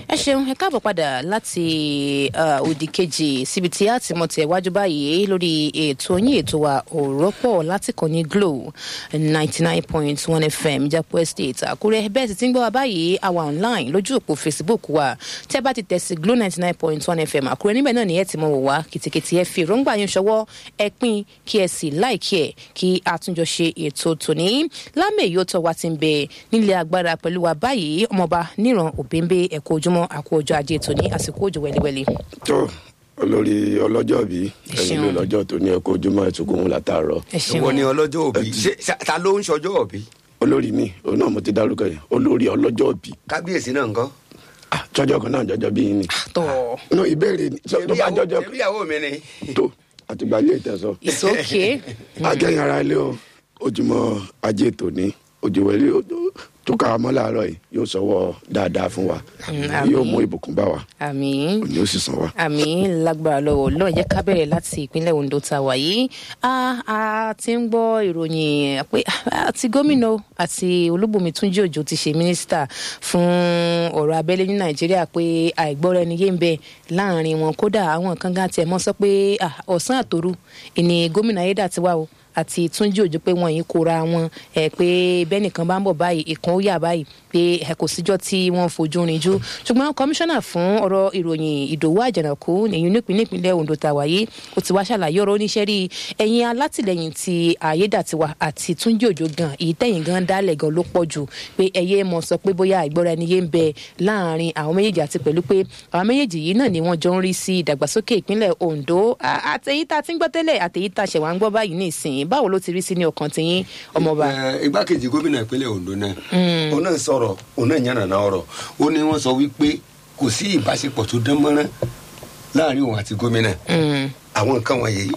ẹ ṣeun ẹ káàbọ̀ padà láti uh, òdì kejì síbi tí a ti mọ̀ tẹ̀ wájú báyìí lórí ètò yín ètò wa òrọ́pọ̀ láti kàn ní glo ninety nine point one fm japo estate àkúrẹ́ bẹ́ẹ̀ sì ti ń gbọ́ wa báyìí àwa online lójú òpó facebook wa tẹ́ bá ti tẹ̀ sí glo ninety nine point one fm àkúrẹ́ níbẹ̀ náà ni ẹ ti mọ̀ wò wá kìtìkìtì ẹ fi èròǹgbà yín ṣọwọ́ ẹ pín kí ẹ sì láìkí ẹ kí àtúnjọ ṣe ètò tòní lámẹ̀ yóò tọ́ wa ti ń bẹ nílé agbára pẹ̀lú wa báyìí ọmọọba níran òbẹ́ńbẹ́ ẹ̀kọ́ ojúmọ́ àkó ọjọ́ ajé tòní àsìkò òjò wẹ́lẹ́wẹ́lẹ́. tó olórí ọlọ́jọ́ bí Ẹ ẹni ṣeun. ló lọ́jọ́ tó ní ẹkọ ojúmọ́ ẹtùkún látàárọ̀ ẹ ṣeun ìwọ ni ọlọ́jọ́ òbí ṣé ṣá- ta ló ń ṣọjọ́ òbí olórí mi òun náà mo ti dárúkọ yẹn olórí ọlọ́jọ́ bí kábíyèsí náà nǹkan. jọjọ kan náà jọjọ bí yín ni tọ́ no ìbéèrè ni tó bá jọjọ ṣebí ìyàwó mi ni. tó àtìgbà ilé ìtẹ̀sọ it's okay akẹ́yìn ara ilé o ojúmọ́ ajé tòní òjòwẹ́lẹ́ tó ká wa mọ́ láàárọ̀ yìí yóò sọwọ́ dáadáa fún wa àmín. yóò mú ìbùkún bá wa àmì òní ó sì sàn wa. àmì lágbára lọ́wọ́ náà jẹ́ ká bẹ̀rẹ̀ láti ìpínlẹ̀ ondo tá a wà yìí a a ti ń gbọ́ ìròyìn pé àti gómìnà àti olúbùnmi túnjí òjò ti ṣe mínísítà fún ọ̀rọ̀ abẹ́lé ní nàìjíríà pé àìgbọ́ra ẹni yé ń bẹ láàrin wọn kódà àwọn kan gan tiẹ̀ mọ́ sọ pé ah, ọ̀sán àtòru ìní gómìnà ayédàtiwá o àti túnjí òjò pé wọn yìí kóra wọn ẹ pé bẹ́nìkan bá ń bọ̀ báyìí ìkan ó yà báyìí pé ẹ kò síjọ́ tí wọ́n fojú rinjú ṣùgbọ́n kọmíṣánná fún ọ̀rọ̀ ìròyìn ìdòwú àjànàkú èyí nípìnlẹ̀ ìpínlẹ̀ ondo tàwa yìí ó ti wá ṣàlàyé ọ̀rọ̀ oníṣẹ́ rí ẹ̀yin alátìlẹyìn ti àyédàtiwa àti túnjí òjò gan èyí tẹ̀yìn gan dálẹ̀ gan ló pọ̀ jù pé ẹ̀yẹ mọ̀ sọ pé bóyá ìgbọ́ra ẹni yé ń bẹ láàrin àwọn méjèèjì àti pẹ̀lú pé àwọn méjèèjì yìí náà ni wọ́n jọ ń rí sí ìdàgbàsókè ìpínlẹ̀ ondo À- àtẹ̀yí tá a ti ń gbọ́ tẹ́lẹ̀ àtẹ̀yí tá a ṣẹ̀wá ń gbọ́ báyìí ní ìsìn báwo ló ti rí sí ní ọkàn tiyín ọmọọba. Ẹ, igbákejì gómìnà ìpínlẹ̀ ondo náà òun náà sọ̀rọ̀ òun náà yànnàná ọ̀rọ̀ ó ní wọ́n sọ wípé kò sí ìbáṣepọ̀ tó dán mọ́rán láàrin òun àti gómìnà Mm. àwọn nǹkan wọ̀nyí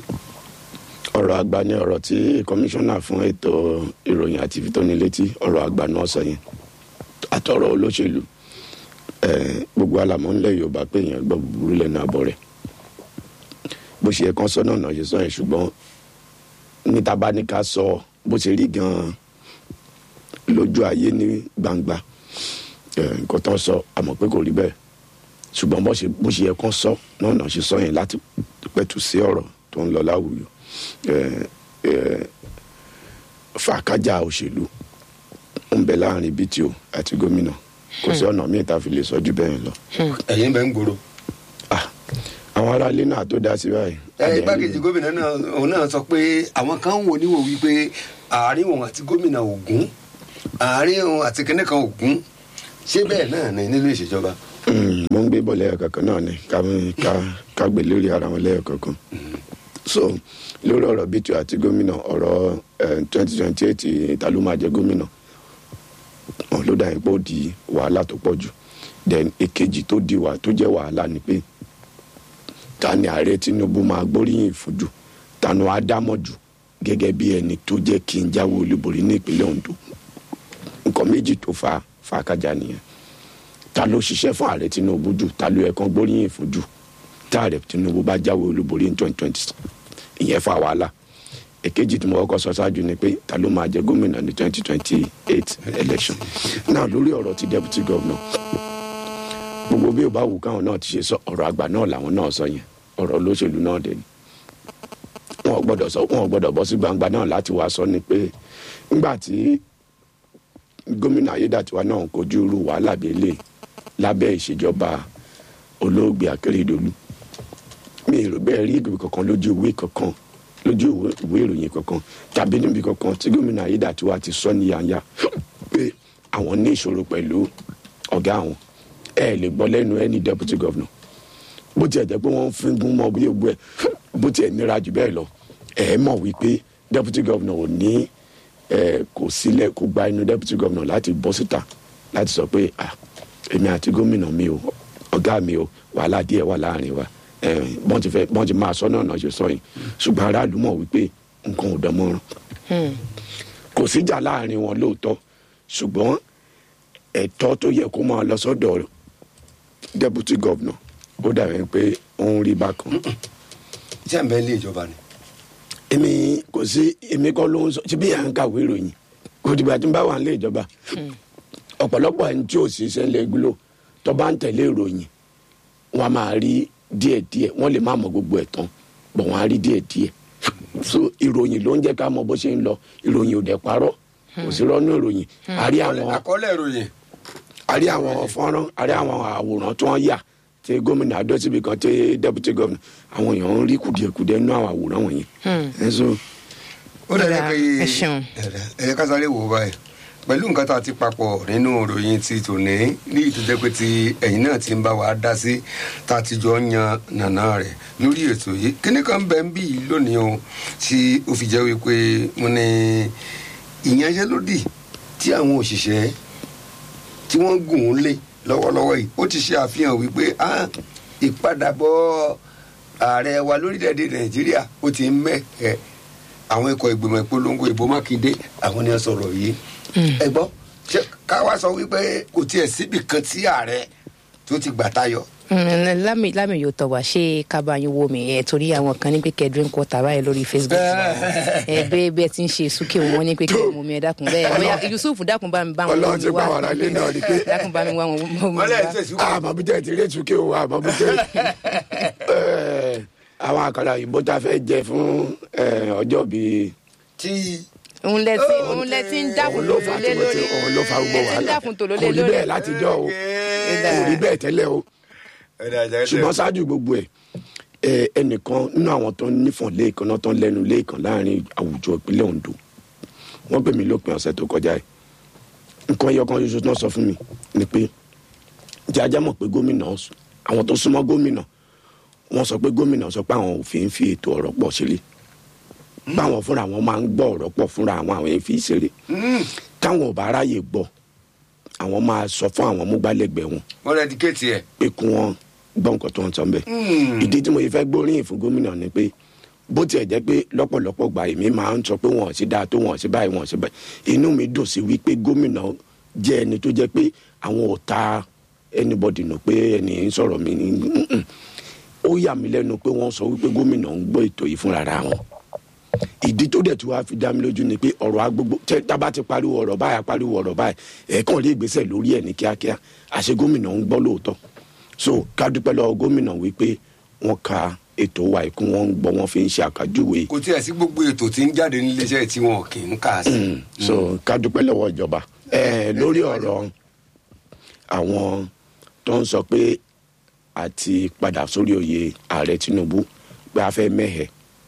ọ̀rọ̀ àgbà ni ọ̀rọ̀ tí kọmíṣánná fún ètò ìròyìn àti ìfitónilétí ọ̀rọ̀ àgbà náà sọ yẹn àtọ̀rọ̀ olóṣèlú eh, gbogbo alamọ̀ ńlẹ̀ yorùbá pé èèyàn gbọ́ búburú lẹ́nu àbọ̀ rẹ̀ bó ṣe yẹ kán sọ náà náà ṣe sọ yẹn ṣùgbọ́n níta bá ní ká sọ bó ṣe rí gan-an lójú ayé ní gbangba eh, nǹkan tó ń sọ àmọ́ pé kò rí bẹ́ẹ̀ ṣùgbọ́n bó ṣe bó ṣe yẹ kán sọ náà náà ṣe sọ yẹn láti pẹ̀tù sí ọ̀rọ̀ tó ń lọ láwùjọ eh, eh, fàákájà òṣèlú ń bẹ láàrin bto àti gómìnà kò sí ọ̀nà míì tá a fi lè sọ jù bẹ́ẹ̀ lọ. ẹ̀yin bẹ́ẹ̀ ń gbòòrò. Ah, àwọn aráalé náà tó dá sí báyìí. ẹ igbákejì gómìnà náà òun náà sọ pé àwọn kan ń wò níwò wípé àárín òun àti gómìnà ògún àárín òun àti kẹ́nẹ́ kan ògún ṣé bẹ́ẹ̀ náà ni nínú ìṣèjọba. Mm, mo ń gbé bọ̀ lẹ́yọ̀kọ̀kan náà ni ká ká- ká gbé lórí ara wọn lẹ́yọ̀kọ̀kan. so lórí ọ̀rọ̀ bto àti gómìnà ọ̀rọ̀ twenty twenty eight ìta ló máa jẹ gómìnà wọn ló dà yín pé ó di wàhálà tó pọ̀ jù then èkejì tó di wà tó jẹ́ wàhálà ni pé ta ni ààrẹ tinubu máa gbóríyìn fún jù tanu ádámọ̀ jù gẹ́gẹ́ bí ẹni tó jẹ́ kí n jáwé olúborí ní ìpínlẹ̀ ondo nǹkan méjì tó fa fàákàjà nìyẹn ta ló ṣiṣẹ́ fún ààrẹ tinubu jù ta ló yẹ kán gbóríyìn fún jù tá ààrẹ tinubu bá jáwé olúborí ní twenty twenty ìyẹn fa wàhálà èkejì tí mo kọ́kọ́ sọ ṣáájú ni pé ta ló máa jẹ gómìnà ní twenty twenty eight election náà lórí ọ̀rọ̀ ti deputy governor gbogbo bí o bá wù káwọn náà ti ṣe sọ ọ̀rọ̀ àgbà náà làwọn náà sọ yẹn ọ̀rọ̀ olóṣèlú náà dẹ̀ ni wọn ò gbọ́dọ̀ sọ wọn ò gbọ́dọ̀ bọ́ sí gbangba náà láti wá sọ ni pé ńgbà tí gómìnà ayédàtiwa náà ń kojú irú wàhálà bíi eléyìí lábẹ́ ìṣèjọba olóògbé akérèdọ́lù mi ò rò bẹ́ẹ̀ rí ìgbìmọ̀ kankan lójú ìwé kankan lójú ìwé- ìwé ìròyìn kankan tàbí níbi kankan tí gómìnà ayédàtiwa ti sọ ní yanya pé àwọn ní ìṣòro pẹ̀lú ọ̀gá àwọn ẹ lè gbọ́ lẹ́nu ẹni deputy governor bó tiẹ̀ jẹ́ pé wọ́n ń fígun mọ́ bí ogun ẹ̀ bó tiẹ̀ nira jù bẹ́ẹ̀ lọ ẹ mọ̀ wípé deputy governor ò ní ẹ kò sílẹ̀ kó gba inú deputy governor láti bọ́ síta láti sọ pé ah èmi àti gómìnà mi o ọ̀gá mi o wàhálà díẹ̀ wà láàrin wa ẹ bọ́n ti fẹ́ bọ́n ti máa sọ náà náà ṣe sọ yìí ṣùgbọ́n aráàlú mọ̀ wípé nǹkan ò dán mọ́rán Hmm. kò síjà láàrin wọn lóòótọ́ ṣùgbọ́n ẹ̀tọ́ tó yẹ kó máa lọ sọ́dọ̀ deputy governor ó dàbí pé ó ń rí bákan. iṣẹ́ ń bẹ ilé ìjọba ni. èmi kò sí èmi kọ́ ló ń sọ síbí à ń kàwé ìròyìn kò dìgbà tí n bá wà nílé ìjọba ọ̀pọ̀lọpọ̀ ẹni tí ò sí iṣẹ́ ńlẹ̀ gúlò tó bá ń tẹ̀lé ìròyìn wọn a máa rí díẹ̀díẹ̀ wọ́n lè má mọ gbogbo ẹ̀ tán bọ̀ wọ́n á rí díẹ̀díẹ̀ so ìròyìn ló ń jẹ́ ká mọ bó ṣe ń lọ ìròyìn ò dẹ̀ parọ́ kò sí rọ́nú ìròyìn a rí àwọn àkọọ́lẹ̀ ìròyìn a rí àwọn fọ́nrán a rí àwọn àwòrán tí wọ́n yà tí gómìnà adọ́síbi kan tí deputy governor àwọn èèyàn ń rí kùdìẹ̀kùdìẹ̀ nínú àwọn àwòrán wọ̀nyẹn. ẹ so ó dẹ̀ Ọ̀dà, jẹ́ pé ẹ ṣeun. ẹ jẹ́ ká sáré wò ó báyìí pẹ̀lú nǹkan tá a ti papọ̀ nínú ìròyìn ti tòní ní ìtújẹ́ pé ti ẹ̀yìn náà ti ń bá wa dá sí tá a ti jọ ń yan nàná rẹ̀ lórí ètò yìí kíní kan bẹ́ẹ̀ ń bì í lónìí o tí ó fi jẹ́ wípé mo ní ìyanṣẹ́lódì tí àwọn òṣìṣẹ́ tí wọ́n gùn ún lé lọ́wọ́lọ́wọ́ yìí ó ti ṣe àfihàn wípé ah, ìpadàbọ̀ ààrẹ wa lórílẹ̀‐èdè nàìjíríà ó ti ń mẹ́hẹ̀ àwọn ikọ̀ ìgbìmọ̀ ìpolongo ìbò mákindé àwọn ni wọ́n sọ̀rọ̀ yìí ẹ gbọ́ ṣé ká wá sọ wípé kò tiẹ̀ síbì kan tí ààrẹ tó ti gbà tayọ Mm, lámì lámì yóò tọ̀ wá ṣé kábàáyín wo mi ẹ̀ torí àwọn kan ní pé kẹ́ drink water báyìí lórí facebook ẹ bẹ́ẹ̀ bẹ́ẹ̀ ti ń ṣe súnkè wọn ní pé kẹ́ mú mi ẹ dákun bẹ́ẹ̀ bóyá yusuf dákun bá mi bá wọn Ọlọ́run ti bá wa ara lé náà rí pé dákun bá mi wá wọn mú mi wọ́n lẹ̀ wá. tẹ̀sí àmọ́ bí tẹ̀ ti rí ètùkẹ́ o àmọ́ bí tẹ̀ ẹ̀, àwọn àkàrà òyìnbó tá a fẹ́ jẹ fún ẹ̀, ọjọ́ bíi tí òun lẹ ti òun lẹ ti ń dákun òun tó ló fa lé tí mo ti lórí òun ló fa gbogbo ẹ ti ń wàhálà dákun tó lé kò rí lórí bẹ́ẹ̀ látijọ́ o kò rí bẹ́ẹ̀ tẹ́lẹ̀ o ṣùgbọ́n ṣáájú gbogbo ẹ̀ ẹ, ẹnìkan nínú àwọn tó ń nífọ̀n lẹ́ẹ̀kan náà tó ń lẹ́nu lẹ́ẹ̀kan láàrin àwùjọ ìpínlẹ̀ Ondo wọ́n pè mí lópin ọ̀sẹ̀ tó kọjá ẹ̀ nǹkan ẹyọ kan ṣoṣo náà sọ fún mi ni pé jẹ́ ajá mọ̀ pé gómìnà ọ̀sùn àwọn tó súnmọ́ gómìnà wọ́n sọ pé gómìnà sọ pé àwọn òfin fi ètò ọ̀rọ̀ pọ̀ ṣeré báwọn fúnra wọn máa ń gbọ́ ọ̀rọ̀ pọ̀ fúnra àwọn àwọn èèyàn fi ṣeré táwọn ò bá ráyè gbọ́ àwọn máa sọ fún àwọn múgbálẹ́gbẹ̀ẹ́ wọn wọ́n rẹ̀ díkéètì ẹ̀ pé kí wọ́n gbọ́ nǹkan tó ń sọ bẹ́ẹ̀. ìdí tí mo yẹ fẹ́ gbóríyìn fún gómìnà ni pé bó tiẹ̀ jẹ́ pé lọ́pọ̀lọpọ̀ gbà èmi máa ń sọ pé wọ́n ò sí dáa tó wọ́n ò sí báyìí wọ́n ò sí báyìí inú mi dùn sí wípé gómìnà jẹ́ ẹni tó jẹ́ pé àwọn ò ta anybody nù pé ẹni ń sọ̀rọ̀ mi ní mm-mm. ó yà mí lẹ́nu pé wọ́n sọ wípé gómìnà ń gbọ́ ètò yìí fúnra ra wọn ìdí tó dẹ̀ tí wàá fi dá mi lójú ni pé ọ̀rọ̀ agbogbo tẹ́ tábà ti pariwo ọ̀rọ̀ báyà pariwo ọ̀rọ̀ báyìí ẹ̀ẹ̀kan lè gbèsè lórí ẹ̀ ní kíákíá àṣẹ gómìnà ń gbọ́ lóòótọ́ so ká dúpẹ́ lọ́wọ́ gómìnà wípé wọ́n ka ètò wa ìkún wọn ń gbọ́ wọn fi ń ṣe àkájúwe kò tiẹ̀ sí gbogbo ètò tí ń jáde níléeṣẹ́ tí wọn kì í kà sí. Mm, so ká dúpẹ́ lọ́wọ́ ìjọba ẹ lórí ọ̀rọ̀ àwọn tó ń sọ pé àti padà sórí oyè ààrẹ Tinubu pé a fẹ́ mẹ́hẹ̀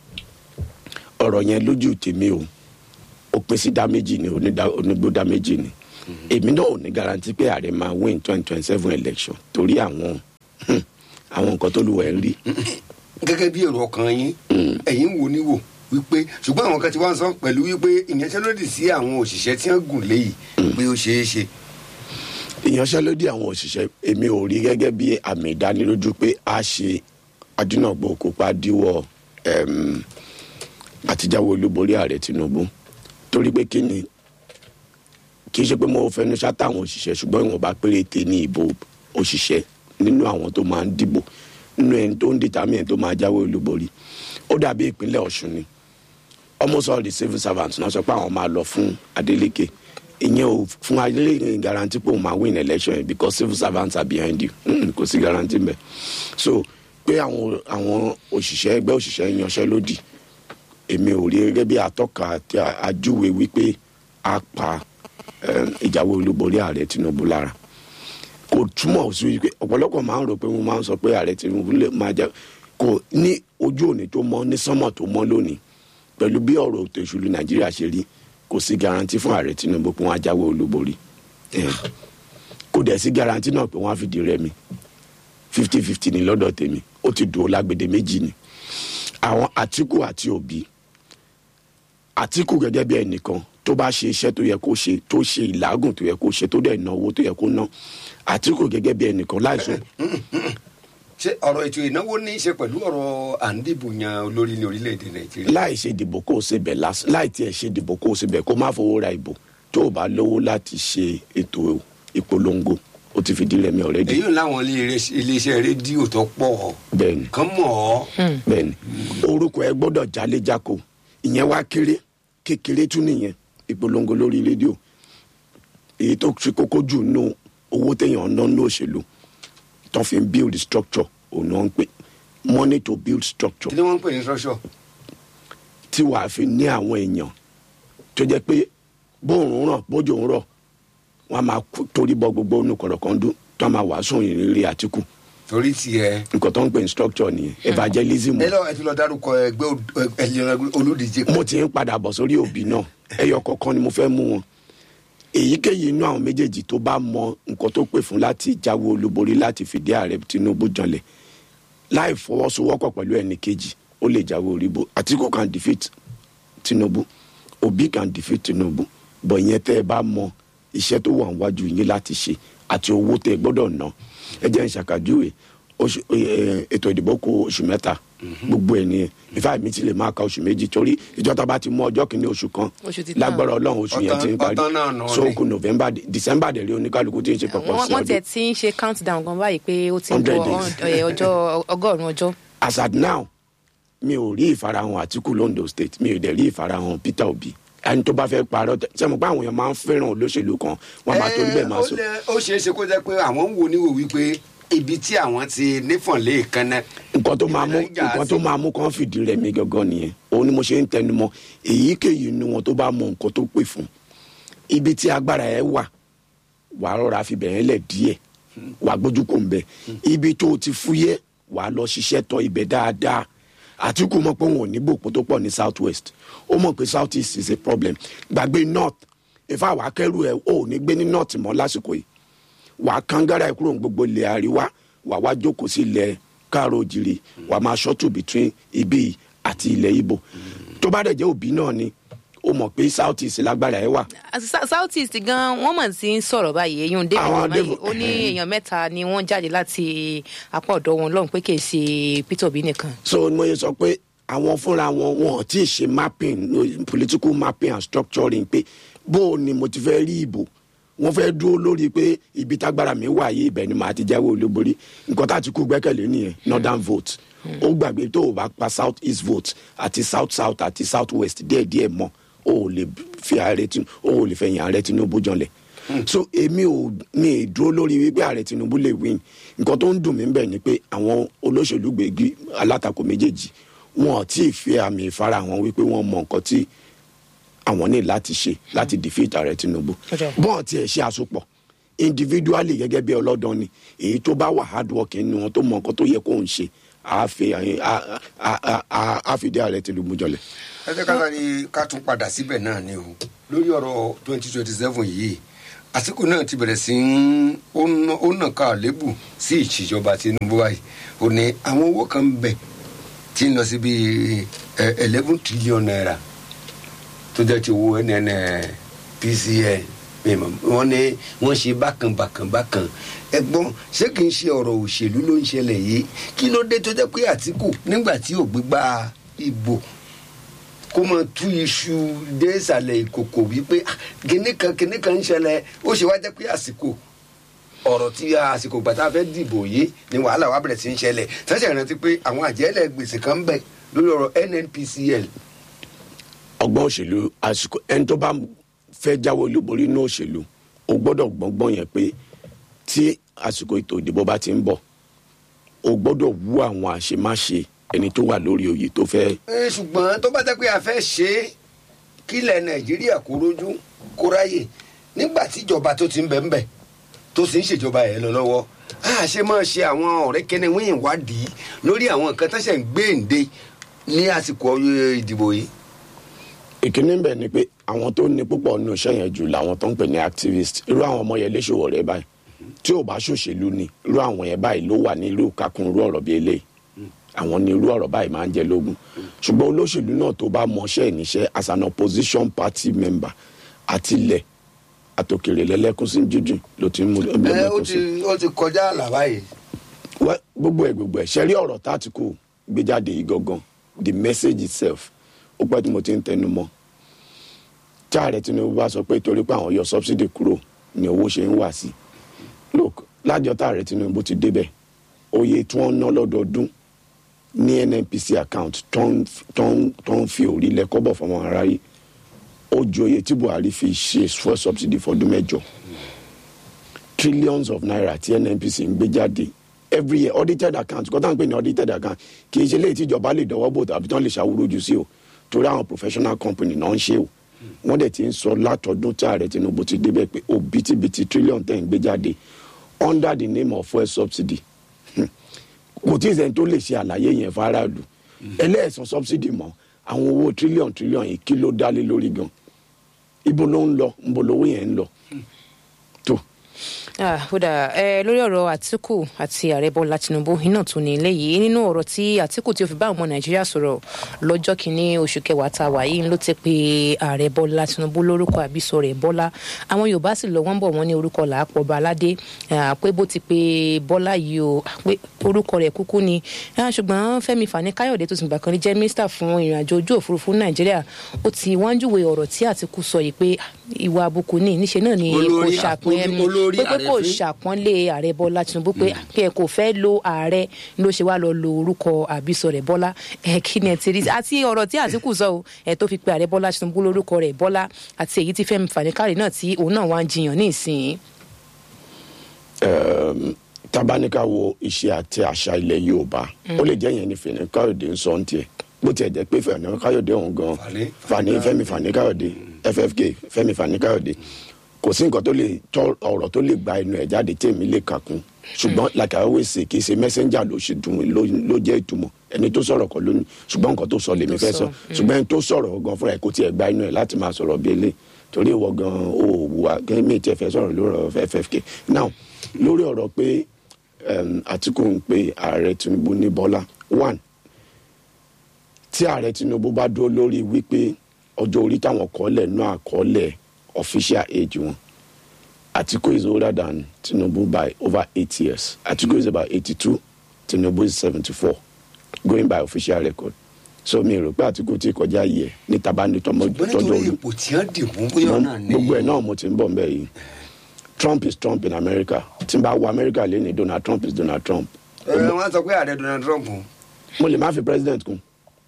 ọ̀rọ̀ yẹn lójú tèmi o ó pín sí dá méjì ni onídá- onígbó dá méjì ni èmi náà ò ní garanti pé ààrẹ máa win twenty twenty seven election torí àwọn hmm, àwọn nǹkan tó lù wẹ̀ ń rí gẹ́gẹ́ bí èrò ọkàn yín ẹ̀yin ń wo ní wò wípé ṣùgbọ́n àwọn kan ti wá ń sọ pẹ̀lú wípé ìyanṣẹ́lódì sí àwọn òṣìṣẹ́ tí wọ́n gùn léyìí pé ó ṣeé ṣe. ìyanṣẹ́lódì àwọn òṣìṣẹ́ èmi ò rí gẹ́gẹ́ bí àmì ìdánilójú pé a ṣe adúnàgbò kópa díwọ́ ẹm, àtijáwé olúborí ààrẹ Tinubu torí pé kí ni kì í ṣe pé mo fẹnu ṣáta àwọn òṣìṣẹ́ ṣùgbọ́n ìwọ̀nba péréte ní ìbò òṣìṣẹ́ nínú àwọn tó máa ń dìbò nínú ẹni tó ń dìtàmì ẹni tó máa jáwé olúborí ó dàbí ìpínlẹ̀ Ọ̀ṣun ni almost all the civil servants náà sọ pé àwọn máa lọ fún Adeleke ìyẹn ò fún Adeleke guarantee pé òun máa win election yẹn because civil servants are behind you Mm, kò sí guarantee mbẹ so pé àwọn àwọn òṣìṣẹ́ ẹgbẹ́ òṣìṣẹ́ yanṣẹ́lódì èmi ò rí gẹ́gẹ́ bí atọ́ka àti àjúwe wípé a pa eh, ìjáwé olúborí ààrẹ Tinubu lára kò túmọ̀ sí wípé ọ̀pọ̀lọpọ̀ máa ń rò pé wọ́n máa ń sọ pé ààrẹ Tinubu lè máa jẹ kò ní ojú òní tó mọ́ ní sánmọ̀ tó mọ́ lónìí pẹ̀lú bí ọ̀rọ̀ ètò ìṣèlú Nàìjíríà ṣe rí kò sí garanti fún ààrẹ Tinubu pé wọ́n á jáwé olúborí Eh, kò dẹ̀ sí garanti náà pé wọ́n á fìdí rẹmi fifty fifty ní lọ́dọ̀ tèmi ó ti dùn ó lágbèdè méjì ni àwọn Àtíkù àti Òbí Àtíkù gẹ́gẹ́ bí ẹnìkan tó bá ṣe iṣẹ́ tó yẹ kó ṣe tó ṣe ìlágùn tó yẹ kó ṣe tó dẹ̀ ná owó tó yẹ kó ná Àtíkù gẹ́gẹ́ bí ẹnìkan láìsọ ṣé ọ̀rọ̀ ètò ìnáwó ní í ṣe pẹ̀lú ọ̀rọ̀ à ń dìbò yan olórí ní orílẹ̀-èdè nàìjíríà. láì ṣe ìdìbò kó o ṣe bẹ̀ lásán láì tiẹ̀ ṣe ìdìbò kó o ṣe bẹ̀ kó má fowó ra ìbò tó o bá lówó láti ṣe ètò ìpolongo ó ti fìdí rẹmi ọ̀rẹ́dì èyí ń láwọn ilé- iléeṣẹ́ rédíò tó pọ̀ bẹ́ẹ̀ni kán mọ̀ ọ́. bẹ́ẹ̀ni orúkọ ẹ gbọ́dọ̀ jáléjáko ìyẹn wá kéré kékeré tún nìyẹn ìpolongo lórí rédíò èyí tó ṣe kókó jù nù owó téèyàn ń ná ní òṣèlú tó fi ń build structure òun ni wọ́n ń pè money to build structure kí ni wọ́n ń pè ní structure. tí wàá fi ní àwọn èèyàn tó jẹ́ pé bóòrùn ràn bójú ń rọ̀ wọ́n á máa kú- torí bọ gbogbo inú kọ̀rọ̀kọ́ndú tó máa wàásù ìrírí àtìkù torí tiẹ̀. nǹkan tó ń pè ní structure nìyẹn evangelism ẹ lọ ẹ ti lọ dárúkọ ẹgbẹ́ ol- ẹ lè ràn olùdíje. mo ti ń padà bọ̀ sórí òbí náà ẹyọ kọ̀ọ̀kan ni mo fẹ́ mú wọn èyíkéyìí inú àwọn méjèèjì tó bá mọ nǹkan tó pè fún láti jáwé olúborí láti fìdí ààrẹ tinubu janlẹ̀ láì fọwọ́sowọ́pọ̀ pẹ̀lú ẹnì kejì ó lè jáwé oríbo àtìkù can defeat tinubu òbí can defeat tinubu bọ̀ ìyẹn tẹ́ ẹ bá mọ iṣẹ́ tó wà níwájú yín láti ṣe àti owó tẹ́ ẹ gbọ́dọ̀ ná ẹ jẹ́ n ṣàkàjúwe oṣù- eh, ètò ìdìbò kù oṣù mẹ́ta gbogbo ẹ̀ nìyẹn ìfá mi ti lè máa ka oṣù méjì torí ìjọba bá ti mú ọjọ́ kìíní oṣù kan Oṣù ti tán. lágbára ọlọ́run oṣù yẹn Ọ̀tán- ti ń parí ọ̀tán náà nà so ni. kù november de- december dẹ̀ rí oníkálukú tí ń ṣe pọ̀pọ̀ wọ́n sí wọ́n tiẹ̀ ọdún ti ń ṣe countdown gan báyìí pé ó ti ń 100 bọ̀ days. ọ̀- ọjọ́ ọgọ́rùn-ún ọjọ́. as at now mi ò rí ìfarahàn àtìkù londo state mi ò dẹ̀ rí ìfarahàn peter obi ẹni tó bá fẹ́ parọ́ tẹ- ṣé mo pé àwọn èèyàn máa ń fẹ́ràn olóṣèlú kan wọ́n máa torí bẹ́ẹ̀ máa sọ. Ẹ, ó lè- ó ṣeé ṣe kó jẹ́ pé àwọn ń wo níwò wípé ibi tí àwọn ti nífọ̀nlé kan náà. nǹkan tó máa mú Ìbẹ̀rẹ̀ ìjà nǹkan sí. tó máa mú kàn fìdí rẹ̀ mí gangan nìyẹn òun ni mo ṣe ń tẹnu mọ́ èyíkéyìí inú wọn tó bá mọ nǹkan tó pè fún ibi tí agbára ẹ wà wàá rọra fi bẹ̀rẹ̀ lẹ̀ díẹ̀ wàá gbójú kò ń bẹ̀ ibi tó o ti fúyẹ́ wàá lọ ṣiṣẹ́ tọ ibẹ̀ dáadáa àtìkù mọ̀ pé òun ò ní bòpó tó pọ̀ ní south west ó mọ̀ pé south east is a problem gbàgbé north ìfà wàá kẹ́rù ẹ̀ ò ní gbé ní north mọ́ lásìkò yìí wà á kángára ẹ̀ kúrò ní gbogbo ilẹ̀ àríwá wà wá jókòó sí ilẹ̀ káàró òjìrì wà á máa ṣọ́tù between ibi yìí àti ilẹ̀ ibo tó bá dẹ̀ jẹ́ òbí náà ni ó mọ̀ pé south east lágbára ẹ̀ wà Sa- south east gan wọ́n mọ̀ sí ń sọ̀rọ̀ báyìí eyín david Àwọn umahi David- ó ní èèyàn mẹ́ta ni wọ́n jáde láti apá ọ̀dọ̀ wọn lọ́hùn pé kì í ṣe peter obi nìkan. so mo yẹ sọ pé àwọn fúnra wọn wọn ò tí ì ṣe mapping no, political mapping and structuring pé bó o ni mo ti fẹ́ rí ìbò wọ́n fẹ́ dúró lórí pé ibi tágbára mi wà yìí ibẹ̀ ni màá ti jáwé olúborí nǹkan tá a ti kú gbẹ́kẹ̀lé nìyẹn northern vote ó gbàgbé tó o bá pa south east vote àti south south àti south west díẹ̀díẹ̀ mọ́ o ò lè fi ààrẹ tinubu o ò lè fẹ̀yìn ààrẹ tinubu janlẹ̀ so èmi ò mi ì dúró lórí wípé ààrẹ tinubu lè win nǹkan tó ń dùn mí bẹ́ẹ̀ ni pé àwọn olóṣèlú gbègbè alátakò méjèèjì wọn ò tí ì fi àmì ìfarahàn wípé wọ́n mọ nǹkan tí àwọn ní láti ṣe láti defeat ààrẹ tinubu Ọjọ́. bọ́ọ̀ tiẹ̀ ṣe àsopọ̀ individually gẹ́gẹ́ bí ọlọ́dàn ni èyí tó bá wà hard work nínú wọn tó mọ nǹkan tó yẹ kó ń ṣe á fi á- á- á- á- á fi dé ààrẹ tinubu jọlẹ̀. ẹ jẹ́ ká sáré ká tún padà síbẹ̀ náà ni o lórí ọ̀rọ̀ twenty twenty seven yìí àsìkò náà ti bẹ̀rẹ̀ sí ń ó ná- ó nà ká lébù sí ìṣèjọba tinubu báyìí ó ní àwọn owó kan ń bẹ tí ń lọ sí bíi eleven trillion naira tó jẹ́ ti owó nnpcl mímọ́ wọ́n ní wọ́n ṣe bákan bákan bákan ẹ̀gbọ́n ṣé kìí ṣe ọ̀rọ̀ òṣèlú ló ń ṣẹlẹ̀ yìí kí ló dé tó jẹ́ pé àtìkù nígbà tí ò gbégbá ìbò kó máa tú iṣu dé ìsàlẹ̀ ìkòkò wípé "Ah, kinní kan kinní kan ń ṣẹlẹ̀ ó ṣe wá jẹ́ pé àsìkò ọ̀rọ̀ tí àsìkò gbàtà fẹ́ dìbò yìí ni wàhálà wa bẹ̀rẹ̀ sí ń ṣẹlẹ̀ tẹ́sẹ̀ rántí pé àwọn àjẹ́lẹ̀ gbèsè kan ń bẹ lórí ọ̀rọ̀ nnpcl ọgbọ́n òṣèlú àsìkò ẹni tó bá fẹ́ jáwé olúborí ní òṣèlú o gbọ́dọ̀ gbọ́ngbọ́n yẹn pé tí àsìkò ètò ìdìbò bá ti ń bọ̀ o gbọ́dọ̀ wú àwọn àṣemáṣe ẹni tó wà lórí oyè tó fẹ́ Ẹ, ṣùgbọ́n tó bá jẹ́ pé a fẹ́ ṣe é kílẹ̀ nàìjíríà kó rójú kó ráyè nígbà tíjọba tó ti ń bẹ ń bẹ tó sì ń ṣèjọba ẹ̀ lọ lọ́wọ́ a ṣe máa ṣe àwọn ọ̀rẹ́ kẹ́ni wíyìn wádìí lórí àwọn nǹkan tó ṣẹ̀ ń gbé ǹde ní àsìkò eh, ìdìbò yìí. ìkíní bẹ̀ ni pé àwọn tó ní púpọ̀ nínú iṣẹ́ yẹn jù làwọn tó ń pè ní activist irú àwọn ọmọ yẹn léṣòwò rẹ báyìí tí ò bá ṣòṣèlú ni irú àwọn yẹn báyìí ló wà ní irú kakun irú ọ̀rọ̀ bíi eléyìí àwọn ní irú ọ̀rọ̀ báyìí máa ń jẹ lógún ṣùgbọ́n olóṣèlú náà tó bá mọṣẹ́ ìníṣẹ́ as an opposition party member àtilẹ̀ àtòkèrè lẹ́lẹ́kùn sí jíjìn ló ti ń mú ẹ ó lẹ́lẹ́kùn ti sí. ó ti kọjá àlà báyìí. Wẹ́, gbogbo ẹ̀ gbogbo ẹ̀ ṣẹ́rí ọ̀rọ̀ tátìkù gbé jáde yìí gangan the message itself ó pẹ́ tí mo ti ń tẹnu mọ́ tí ààrẹ tinubu bá sọ pé torí pé àwọn yọ subsidy kúrò ni owó ṣe ń wà sí look lájọ tá ààrẹ tinubu ti débẹ̀ oye tí wọ́n ná lọ́dọọdún ní nnpc account tó ń tó ń tó ń fi òrìlẹ̀ kọ́bọ̀ fọmọ aráyé ó ju oye tí buhari fi ṣe fuel subsidy fọdún mẹ́jọ trillions of naira tí nnpc ń gbé jáde every year audited account kọ́tà ń pè ní audited account kì í ṣe léyìí tí ìjọba lè dọwọ́ bò tàbí tán lè ṣàwúrò jù sí o torí àwọn professional company náà ń ṣe o wọ́n dẹ̀ ti ń sọ látọdún tí ààrẹ tinubu ti débẹ̀ pé òbítíbitì trillion tẹ̀ ń gbé jáde under the name of fuel subsidy Hmm. kò tí ì sẹ́ni tó lè ṣe àlàyé yẹn fáráàlú ẹlẹ́ẹ̀sán subsidy mọ́ àwọn owó trillion trillion yìí kí ló dálé lórí gan ibo ló ń lọ ibo lówó yẹn ń lọ tó Ah, ó dà ẹ lórí ọ̀rọ̀ àtìkù àti ààrẹ bọ́lá tinubu iná tún ní ilé yìí nínú ọ̀rọ̀ tí àtìkù tí ó fi bá ọmọ nàìjíríà sọ̀rọ̀ lọ́jọ́ kìíní oṣù kẹwàá tá a wà yìí ló ti pe ààrẹ bọ́lá tinubu lórúkọ àbísọ rẹ̀ bọ́lá àwọn yorùbá sì lọ wọ́n bọ̀ wọ́n ní orúkọ làápọ̀ baládé ah, pé bó ti pe bọ́lá yìí o pé orúkọ rẹ̀ kúkú ni Ah, ṣùgbọ́n fẹ́mi fani káyọ̀dé tó ti gbà kan rí jẹ́ mínísítà fún ìrìnàjò ojú òfurufú nàìjíríà ó ti wọ́n júwe ọ̀rọ̀ tí àtìkù sọ yìí pé ah, ìwà àbùkù ni níṣe náà ni kò Olórí ṣàpín àpò- olórí pé pé kò àrẹ̀fín. ṣàpọ́nlé ààrẹ bọ́lá tinubu pé kí ẹ kò fẹ́ lo ààrẹ ló ṣe wá lọ lo orúkọ àbísọ rẹ̀ bọ́lá ẹ kí ni ẹ ti rí àti ọ̀rọ̀ tí àtìkù sọ o ẹ tó fi pe ààrẹ bọ́lá tinubu lórúkọ rẹ̀ bọ́lá àti èyí tí fẹ́mi fàníkàrẹ̀ náà tí òun náà wá ń jiyàn ní ìsìn um, tabanika wo iṣẹ́ àti àṣà ilẹ̀ yorùbá ó lè jẹ́ yẹn ní fẹ̀nẹ́ káyọ̀dé ń sọ ń tiẹ̀ bó tiẹ̀ jẹ́ pé fẹ̀nẹ́ káyọ̀dé ọ̀hún gan Fani- fani fẹ́mi fani káyọ̀dé ffk fẹ́mi fani káyọ̀dé kò sí nǹkan tó lè tọ́ ọ̀rọ̀ tó lè gba ẹnu ẹ̀ jáde tèmi lè kà kún ṣùgbọ́n like I always say kì í ṣe messenger ló ṣe dùn ló ló jẹ́ ìtumọ̀ ẹni tó sọ̀rọ̀ kọ́ lónìí ṣùgbọ́n nǹkan tó sọ lèmi Tó fẹ́ sọ, sọ ṣùgbọ́n ẹni tó sọ̀rọ̀ gan fúnra ẹ̀ kò tiẹ̀ gba inú ẹ̀ láti máa sọ̀rọ̀ bí eléyìí torí ìwọ gan o ò wùwà kí mi tiẹ̀ fẹ́ sọ̀rọ̀ lórí ọ̀rọ̀ ffk now lórí ọ̀rọ̀ pé um, àtìkù ń pe ààrẹ tinubu ní bọ́lá one tí ààrẹ tinubu bá dúró lórí wípé ọjọ́ orí táwọn kọ́lẹ̀ náà àkọọ́lẹ̀ official age wọn Atiku is older than Tinubu by over eight years. Atiku is about eighty-two. Tinubu is seventy-four, going by official record. So mi rò pé Atiku ti kọjá yìí ẹ̀ ní tabani tọmọ ṣùgbọ́n tọjọ́ nítorí orí. ipò tí wọ́n dì mú bóyá náà ní. Gbogbo ẹ̀ náà mo ti ń bọ̀ mbẹ́ yìí. Trump is Trump in America. Tí n bá wo America lẹ́ni Donald Trump is Donald Trump. ẹ wọ́n sọ pé ààrẹ Donald Trump Mo lè má fi president kún.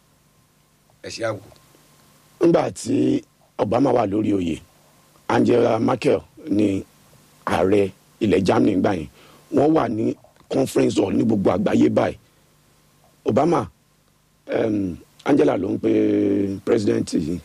ẹ̀ ṣe àwò. Nígbà tí Obama wà lórí oyè, Angela Merkel ni ààrẹ ilẹ̀ Germany gbà yẹn. Wọ́n wà ní conference hall ní gbogbo àgbáyé báyìí. Obama um, Angela ló ń pe president yìí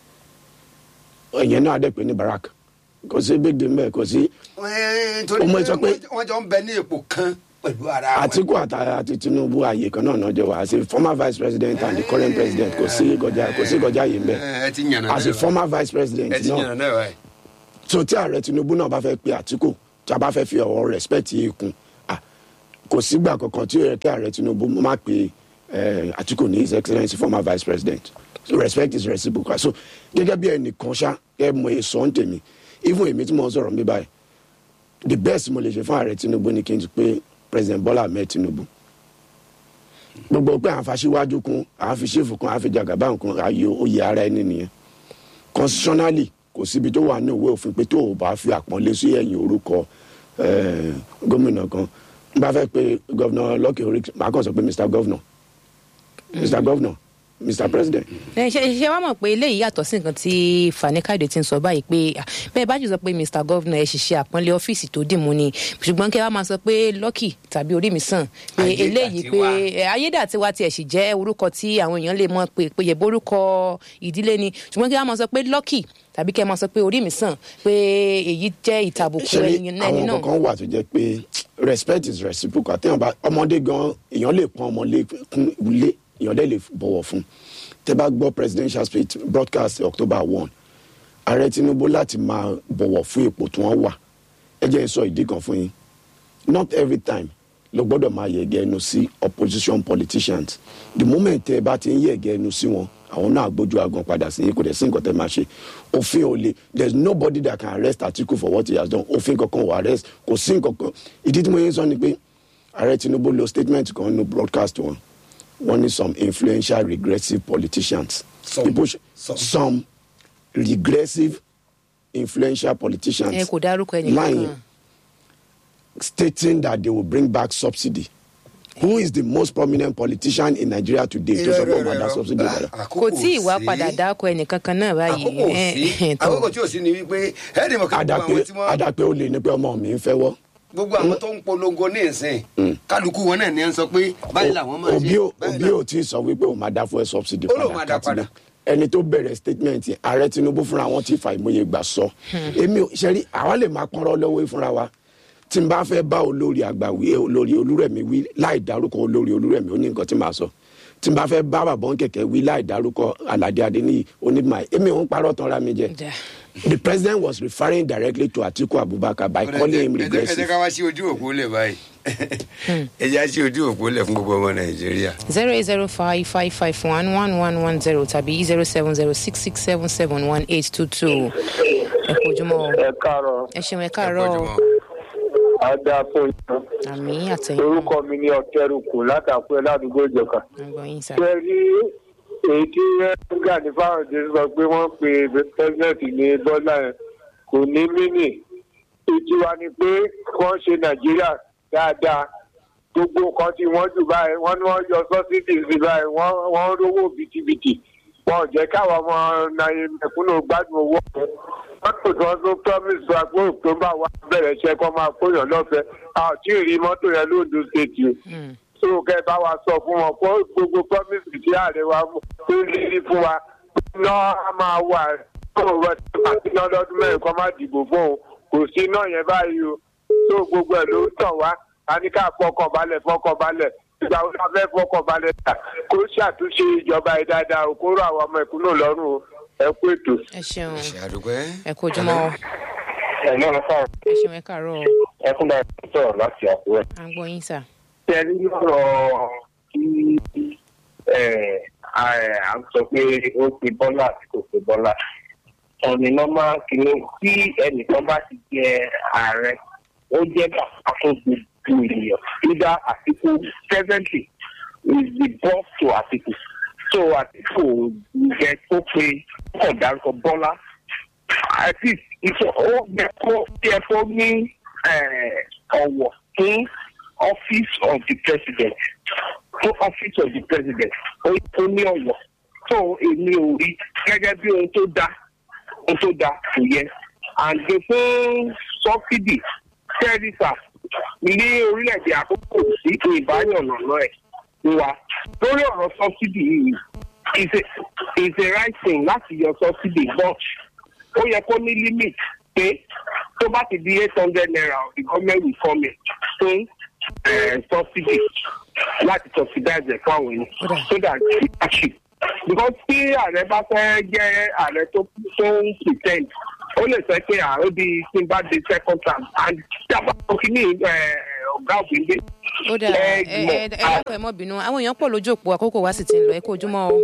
ẹ̀yẹn náà dẹ̀ pé ní Barack kò sí big deal mbẹ́ kò sí Ẹ, torí Ọmọ pé sọ pé- wọ́n jọ ń bẹ ní ipò kan pẹ̀lú ara wọn. Atiku àti àti Tinubu ààyè kan náà náà jẹ wá as a former vice president and the current president kò sí kọjá kò sí kọjá yìí mbẹ́ ẹ ẹ ti yànnà as a náà former vice president ẹ ti náà yànnà náà báyìí. so tí ààrẹ Tinubu náà bá fẹ́ pe Atiku tí a bá fẹ́ fi ọ̀rọ̀ respect yìí kún ah, kò sígbà kankan tí ó yẹ kí ààrẹ Tinubu má pe eh, Atiku ní his excellence former vice president so respect is reciprocal so gẹ́gẹ́ bí ẹnìkan ṣá ẹ mọ èso ń tèmi even èmi tí mo ń sọ̀rọ̀ mi báyìí the best mo lè ṣe fún ààrẹ Tinubu ni kí n ti pé president Bola Ahmed Tinubu gbogbo pé à ń faṣíwájú kún à ń fi ṣéfù kún à ń fi jàgàbá kún ayò oyè ara ẹni nìyẹn constitutionally kò síbi tó wà ní òwe òfin pé tó o bá fi àpọ́nlé sí ẹ̀yìn orúkọ eh, gómìnà kan n bá fẹ́ pé gọ́vnà Lucky Oríkì màá kàn sọ pé mr governor mr governor mr president ẹ ṣe ṣe wá mọ̀ pé eléyìí yàtọ̀ sí nǹkan tí Fani Káyọ̀dé ti ń sọ báyìí pé ah, bẹ́ẹ̀ bá jù sọ pé Mr Governor ẹ ṣiṣẹ́ àpọ́nlé ọ́fíìsì tó dì mú ni ṣùgbọ́n kí ẹ wá máa sọ pé Lucky tàbí orí mi sàn pé eléyìí pé Ayédàtiwa. ẹ, ayédàtiwa tiẹ̀ sì jẹ́ orúkọ tí àwọn èèyàn lè mọ̀ pé pé yẹ borúkọ ìdílé ni ṣùgbọ́n kí ẹ wá máa sọ pé Lucky tàbí kí ẹ máa sọ pé orí mi sàn pé èyí jẹ́ ìtàbùkù ṣe ẹni ẹni àwọn náà kankan wà tó jẹ́ pé respect is reciprocal téèyàn bá ọmọdé gan èèyàn lè pọ́n ọmọlé kún ilé èèyàn dẹ̀ lè bọ̀wọ̀ fún tẹ́ bá gbọ́ presidential speech broadcast October one ààrẹ Tinubu láti máa bọ̀wọ̀ fún ipò tí wọ́n wà ẹ jẹ́ n sọ ìdí kan fún yín not every time ló gbọ́dọ̀ máa yẹ̀gẹ́ ẹnu sí opposition politicians the moment tẹ́ ẹ bá ti ń yẹ̀gẹ́ ẹnu sí wọn àwọn náà gbójú agan padà sí yín kò dẹ̀ sí nǹkan tẹ́ máa ṣe òfin ò le there is nobody that can arrest Atiku for what he has done òfin kankan ò arrest kò sí nǹkan kan ìdí tí mo yẹn sọ ni pé ààrẹ Tinubu lo statement kan nínú broadcast wọn wọ́n ní some influential regressive politicians Some. people sh- Some. some regressive influential politicians ẹ kò dárúkọ ẹnì lying kankan stating that they will bring back subsidy. Who is the most prominent politician in Nigeria today to Irọ́, support irọ́, that irọ́. subsidy? Ah, brother? kò tí ì wá sí. padà dákọ ẹnì kankan náà báyìí àkókò ẹ, sí ẹ, tó. àkókò tí ò sí ni wípé ẹ̀ẹ́dì mọ̀ kí gbogbo Àdàpé àwọn tí wọ́n àdàpé ó lè ní pé ọmọ mi ń fẹ́ wọ́. gbogbo àwọn tó ń polongo ní ìsìn kálukú wọn náà ní ẹ ń sọ pé báyìí làwọn máa òbí ṣe ò báyìí òbí làwọn- ò tí ì sọ wípé òun máa dá fún ẹ subsidy Ó lóun máa dá Katina. padà. ẹni tó bẹ̀rẹ̀ statement yẹn, ààrẹ tinubu fúnra wọn ti fa ìmọye gbà sọ èmi ò ṣẹ́rí àwa lè máa pọ́nrọ́ lọ́wọ́ fúnra wa tí n bá fẹ́ bá olórí àgbà wí olórí olúrẹ̀mí wí láì dárúkọ olórí olúrẹ̀mí ó ní nǹkan tí màá sọ tí n bá fẹ́ bá bàbá kẹ̀kẹ́ wí láì dárúkọ aládé adéníyì onímọ̀ èmi ò ń parọ́ tán ra mi jẹ Dà. the president was referring directly to atiku abubakar by calling him ẹ jẹ́- ẹ jẹ́ regressive ká wá sí ojú òpó lẹ̀ báyìí ẹ jẹ́ á sí ojú òpó lẹ̀ fún gbogbo ọmọ nàìjíríà. zero eight zero five five five one one one one zero tàbí zero seven zero six six seven seven one eight two two ẹ kú ojúmọ́ o. ẹ káàárọ̀ ẹ ṣeun ẹ Ẹ káàárọ̀ pọ̀jù o. mọ́. ada fún yín àmì àtẹ̀yìn orúkọ mi ní ọtẹrùkù látàkùn ẹ ládùúgbò ìjọka àgbọ̀n yín sá. ṣe rí èyí tí gani fáwọdé sọ pé wọn pe president ní bọlá yẹn kò ní mínì ìtura ni pé wọn ṣe nàìjíríà dáadáa gbogbo nǹkan tí wọn jù báyìí wọn ní wọn yọ sọsídì sí báyìí wọn wọn rówó bìtìbìtì wọn ò jẹ káwọn ọmọ nàìjíríà mẹkúnnù gbádùn owó ọhún mọ́tò tí wọ́n tún promise wa pé october wa bẹ̀rẹ̀ iṣẹ́ kọ́ máa kóyàn lọ́fẹ̀ẹ́ a ò tí ì rí mọ́tò yẹn lóòdù state o Mm. tó kẹ́ bá wa sọ fún wọn kó gbogbo promise tí ààrẹ wa tó rí fún wa iná á máa wà tó wọ́n ti máa ti ná lọ́dún mẹ́rin kọ́ máa dìbò fún òun kò sí iná yẹn báyìí o tó gbogbo ẹ̀ ló ń tàn wá a ní ká fọkàn balẹ̀ fọkàn balẹ̀ ìgbà wo la fẹ́ fọkàn balẹ̀ tà kó ṣàtúnṣe ìjọba yìí dáadáa o kó rọ àwọn ọmọ ìkúnnù lọ́rùn o ẹ kú ètò. ẹ ṣeun ṣe àdúpẹ́. ẹ kú ojúmọ́ o. ẹ̀ náà fà ẹ ṣeun ẹ káàárọ̀ o. ẹ fún bá sọ̀rọ̀ láti àkúrẹ́. àgbọ̀n yín sá. tẹ̀lé lọ́rọ̀ kí ẹ̀, à ń sọ pé ó pe bọ́lá àti kò pe bọ́lá. ọ̀nì nọ́mà kìíní tí ẹnìkan bá ti jẹ ààrẹ ó jẹ́ bàbá fún gbogbo ènìyàn nígbà àtìkù presently is the boss to àtìkù so àtìkù jẹ tó pe kọ̀ dárúkọ bọ́lá at least ìfọ̀ ó yẹ kó yẹ kó ní ẹ̀, ọ̀wọ̀ fún office of the president fún office of the president ó yẹ kó ní ọ̀wọ̀ tó èmi ò rí gẹ́gẹ́ bí ohun tó dáa ohun tó dáa kò yẹ àǹdè fún sọ́fídì tẹ́rìsà ní orílẹ̀-èdè àkókò sí ìbáyọ̀nà náà ẹ̀ fún wa lórí ọ̀rọ̀ sọ́fídì yìí is a is a right thing láti yọ sọ́fídì but ó yẹ kó ní limit pé tó bá ti di eight hundred naira the government will come in fún eh, subsidy láti subsidize ẹ̀ fún àwọn ènìyàn so that it achieve because tí ààrẹ bá fẹ́ jẹ́ ààrẹ tó tó ń pretend ó lè sọ pé ààrẹ bí tí n bá di second term and tí a bá tó kí ní ọ̀gá òbíndé. ó dà ẹ ẹ ẹ dákọ̀ ẹ mọ́ bínú àwọn èèyàn pọ̀ lójú òpó àkókò wa sì ti ń lọ ẹ kú ojúmọ́ o.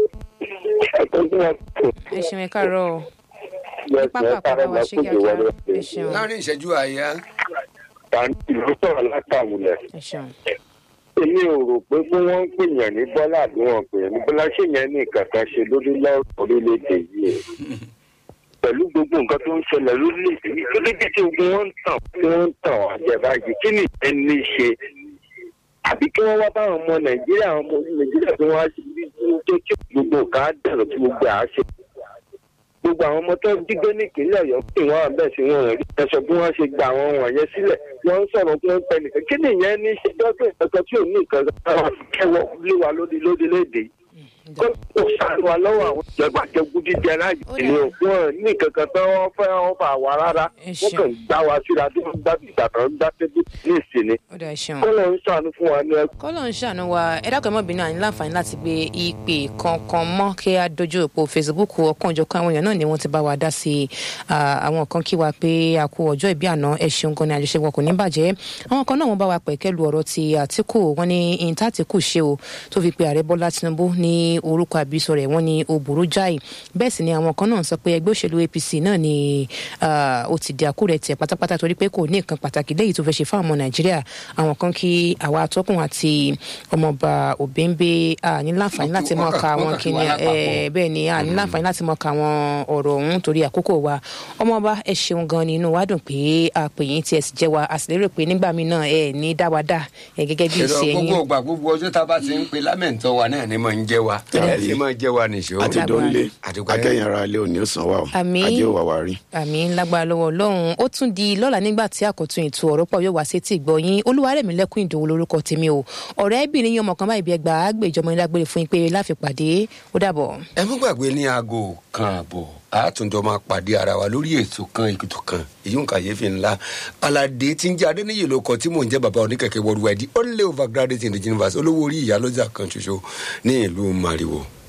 ẹ ṣeun ẹ káàárọ̀ o. pápá àpapọ̀ wa ṣe kíákíá ẹ ṣeun láàrin ìṣẹ́jú àyà tàǹtì ló sọ̀rọ̀ látàwùlẹ̀. ẹ ṣeun. èmi ò rò pé bí wọ́n ń pèèyàn ní bọ́lá àbí wọn pèèyàn ní bọ́lá ṣé yẹn ní nǹkan kan ṣe lórí lọ́rọ̀ orílẹ̀-èdè yìí pẹ̀lú gbogbo nǹkan tó ń ṣẹlẹ̀ lórílẹ̀-èdè yìí tó dédé tí ogun wọn ń tàn tí wọ́n ń tàn wá jẹ báyìí kí ni ìyẹn ní í ṣe àbí kí wọ́n wá báwọn ọmọ nàìjíríà àwọn ọmọ nàìjíríà tí wọ́n á ṣe bí tó tí gbogbo nǹkan á dẹ̀rọ̀ tí gbogbo à á ṣe gbogbo àwọn ọmọ tó ń dígbé ní ìpínlẹ̀ ọ̀yọ́ pé wọ́n á bẹ̀ sí wọn ò rí ẹ̀sọ́ bí wọ́n ṣe gba àwọn wọ̀nyẹn sílẹ̀ wọ́n ń sọ̀rọ̀ pé wọ́n ń pẹ́ nìkan kí nìyẹn ní í ṣe dọ́gbìn kankan tí ò ní nǹkan kan kẹwọ́ lé wa lórí lórílẹ̀‐èdè yìí kó kó sáré wa lọ́wọ́ àwọn ìjọba jẹgún jíjẹ láàyè ìlú wọn ní kankan tó wọ́n fẹ́ wọ́n fà wá rárá wọ́n kàn gbá wa síra tó ń gbá ìgbà tó ń gbá tẹ́bí ní ìsinmi ó dà ẹ ṣeun. kó lọ ń ṣàánú fún wa ní ẹkọ. kọ́lọ̀ ń ṣàánú wa ẹ dákọ̀ ẹ mọ̀ bínú àní láǹfààní láti gbé ìpè kankan mọ́ kí a dojú òpó facebook ọkàn òjọ̀kan àwọn èèyàn náà ni wọ́n ti bá wa dá sí i Ah, àwọn kan kí wa pé a kú ọjọ́ ìbí àná ẹ ṣeun gan ni àjọṣe wọn kò ní bàjẹ́ àwọn kan náà wọ́n bá wa pẹ̀kẹ́ lu ọ̀rọ̀ ti àtìkù wọn ní ìta àtìkù ṣe o tó fi pe ààrẹ bọ́lá tinubu ní orúkọ àbísọ rẹ̀ wọ́n ní ó burú jáì bẹ́ẹ̀ sì ni àwọn kan náà sọ pé ẹgbẹ́ òṣèlú apc náà ni ah, ó ti di àkúrẹ̀ tẹ̀ pátápátá torí pé kò ní nǹkan pàtàkì lẹ́yìn tó fẹ́ ṣe fáwọn ọmọ nàìjíríà àwọn kan kí àwa atọ́kùn àti ọmọọba òbẹ́ńbẹ́ ní láǹfààní láti mọ̀ ká àwọn wọ́n kà kí kíni wa lápapọ̀. ẹ̀ bẹ́ẹ̀ ni a ní láǹfààní láti mọ̀ ká àwọn ọ̀rọ̀ ọ̀hún torí àkókò wa ọmọọba ẹ ṣeun gan ni inú wa dùn pé a pè yín tí ẹ sì jẹ́ wa a sì lérò pé nígbà míì náà ẹ ní dá wa dá ẹ gẹ́gẹ́ bí èrò ìṣe gbogbo yín ìgbà gbogbo ọjọ́ tá a bá ti ń pe lámẹ̀ntọ́ wa náà ni mò ń jẹ́ wa ẹ sì máa jẹ́ wa nìṣó. àti dónlé Àdúgbò. akẹ́yìn ara ilé òní ọ̀sán wa o Àmín. ajé òwà wa rí. àmì ńlágbára lọ́wọ́ ọlọ́run ó tún di lọ́la nígbà tí àkọ́tún ètò ọ̀rọ̀ pọ̀ yóò wá sí tí ìgbọ̀yìn olúwarẹ̀mí lẹ́kùn ìdòwò lórúkọ tèmi o ọ̀rẹ́bìnrin yín ọmọ kan báyìí bí ẹgbàá gbèjọmọ ní dágbére fún yín pé láfipàdé ó dàbọ̀. ẹ mú gbàgbé ní aago kan àbọ̀ àtúndọ̀ máa pàdé ara wa lórí ètò kan ètò kan èyí ń kàyéfì ńlá aládé tí ń jẹ́ adéníyè ló kọ tí mò ń jẹ́ bàbá oníkẹ̀kẹ́ worldwide only overgraduate in the universe olówó orí ìyálọ́jà kan ṣoṣo ní ìlú mariwo